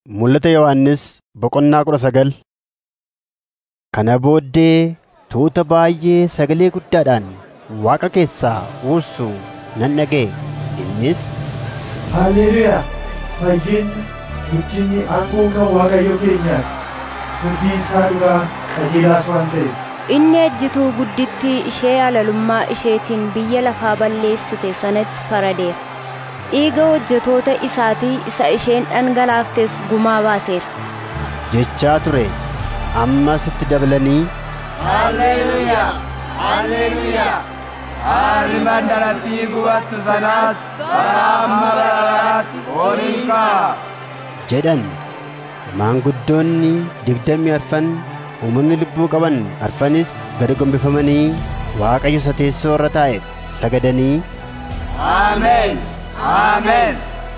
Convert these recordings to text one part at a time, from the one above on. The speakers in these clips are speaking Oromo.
Mul'ata Yohannis boqonnaa kudha sagal. Kana booddee tuuta baay'ee sagalee guddaadhaan Waaqa keessaa huursu nan dhaga'e. Innis, Haleluuyaa! Fayyinni, guddinni aangoo kan Waaqayyo keenyaati. Murtii isaa dhugaa qajeelaas waan ta'eef. Inni ejjituu guddittii ishee halalummaa isheetiin biyya lafaa balleessite sanatti faradeera. Dhiiga hojjetoota isaatii isa isheen dhangalaaftes gumaa baaseera. jechaa ture. Ammas itti dabalanii, Haleluuyaa! Haleluuyaa! Aarri mandarattii gubattu sanaas bara amma bara baraatti ol hin ka'a. jedhan. Maanguddoonni digdamii arfan uumamni lubbuu qaban arfanis gad gombifamanii Waaqayyo isa teessoo irra taa'eef sagadanii, Ameen! Ameen!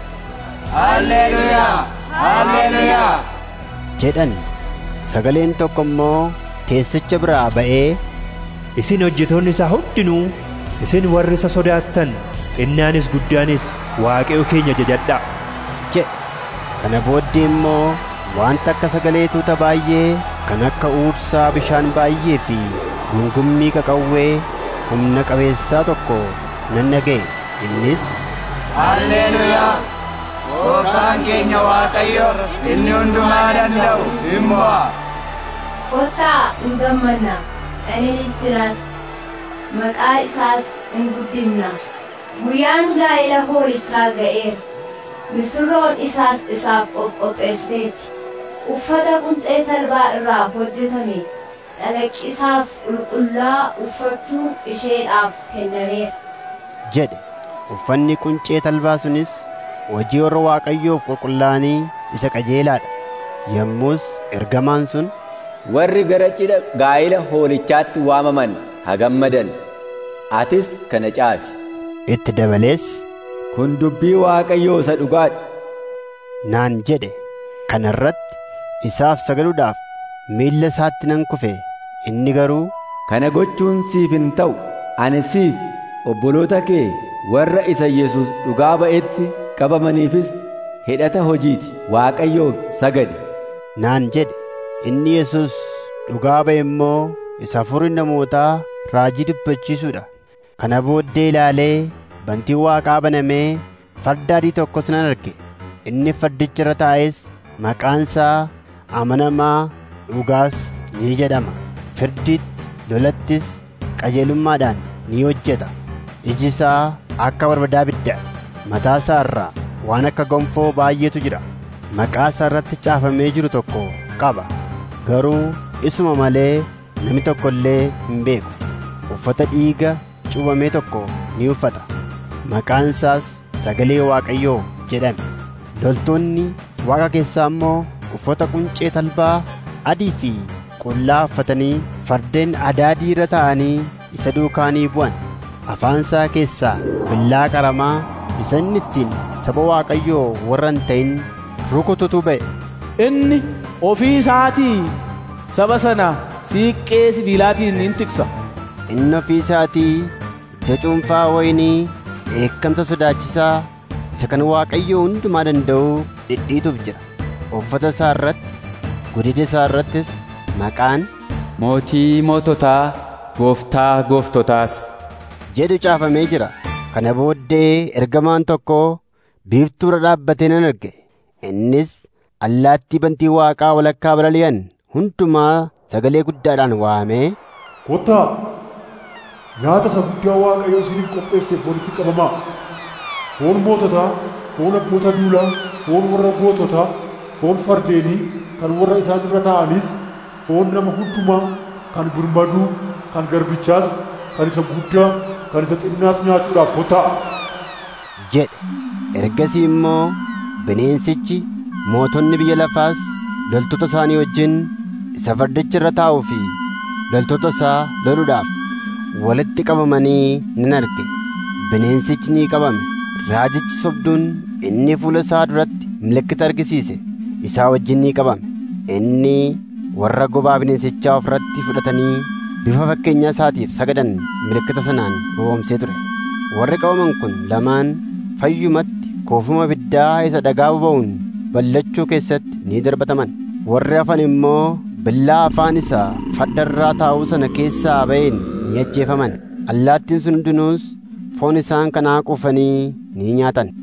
Haleluuyaa! Haleluuyaa! jedhan. Sagaleen tokko immoo teessicha biraa ba'ee, Isin hojjetoonni isaa hundinuu, isin warri isa sodaattan, xinnaanis guddaanis Waaqayyo keenya jajadhaa. jedhe. Kana booddee immoo wanta akka sagalee tuuta baay'ee kan akka uursaa bishaan baay'ee fi gungummii qaqawwee humna qabeessaa tokko nan dhaga'e. Innis, Haleluuyaa! Gooftaan keenya Waaqayyo inni hundumaa danda'u hin mo'a. Kottaa hin gammanna, ani jiraas, maqaa isaas hin guddifna. Guyyaan gaa'ela hoolichaa ga'eera. Misirroon isaas isaaf qopheessiteetti. Uffata quncee talbaa irraa hojjetame calaqqisaaf qulqullaa uffachuun isheedhaaf kennameera. jedhe. Uffanni quncee talbaa sunis hojii warra Waaqayyoof qulqullaa'anii isa qajeelaadha. Yommus ergamaan sun Warri gara cidha gaa'ila hoolichaatti waamaman haa gammadan. Atis kana caafi. itti dabalees Kun dubbii Waaqayyoo isa dhugaadha. naan jedhe. Kana irratti isaaf sagaduudhaaf miilla isaatti nan kufe. Inni garuu Kana gochuun siif hin ta'u. Ani siif obboloota kee warra isa Yesus dhugaa ba'etti qabamaniifis hidhata hojiiti. Waaqayyoof sagadi. naan jedhe. Inni Yesus dhugaa ba'e immoo isa hafuurri namootaa raajii dubbachiisuudha. Kana booddee ilaalee bantii Waaqaa banamee farda adii tokkos nan arge. Inni fardicha irra taa'es maqaan isaa amanamaa dhugaas ni jedhama. Firdi lolattis qajeelummaadhaan ni hojjeta. Iji isaa akka barbadaa ibiddaa mataa isaa irraa waan akka gonfoo baay'eetu jira. Maqaa isaa irratti caafamee jiru tokko qaba. Garuu isuma malee namni tokko illee hin beeku. Uffata dhiiga cuubamee tokko ni uffata. Maqaan isaas sagalee Waaqayyoo jedhame. Loltoonni Waaqa keessaa immoo uffata quncee talbaa adii fi qullaa uffatanii fardeen adaadii irra taa'anii isa duukaa ni bu'an. Afaan isaa keessaa billaa qaramaa isa inni ittiin saba Waaqayyoo warra hin ta'in rukututu ba'e. Inni ofii isaatii saba sana siiqqee sibiilaatiin in tiksa. Inni ofii isaatii iddoo cuunfaa wayinii dheekkamsa sodaachisaa isa kan Waaqayyoo hundumaa danda'u dhidhiituuf jira. Uffata isaa irratti, godina isaa irrattis maqaan Mootii moototaa, gooftaa gooftotaas. jedhu caafamee jira. Kana booddee ergamaan tokko biiftuu irra dhaabbatee nan arge. Innis allaattii bantii Waaqaa walakkaa balali'an hundumaa sagalee guddaadhaan waamee Kottaa nyaata isa guddaa Waaqayyo isiniif qopheesseef walitti qabamaa. Foon moototaa, foon abboota duulaa, foon warra goototaa, foon fardeenii kan warra isaan irra taa'anis, foon nama hundumaa kan birmaduu, kan garbichaas, kan isa guddaa, kan isa xinnaas nyaachuudhaaf kottaa. jedhe. Ergasii immoo bineensichi mootonni biyya lafaas loltoota isaanii wajjin isa fardicha irra taa'uu fi loltoota isaa loluudhaaf walitti qabamanii nan arge. Bineensichi ni qabame. Raajichi sobduun inni fuula isaa duratti milikkita argisiise isaa wajjin ni qabame. Inni warra gobaa bineensichaa ofirratti fudhatanii bifa fakkeenyaa isaatiif sagadan milikkita sanaan gowwoomsee ture. Warri qabaman kun lamaan fayyumatti koofuma ibiddaa isa dhagaa boba'uun ballachuu keessatti ni darbataman warri hafan immoo billaa afaan isaa faddarraa taa'uu sana keessaa ba'een ni ajjeefaman allaattiin sun hundinuus foon isaan kanaa quufanii ni nyaatan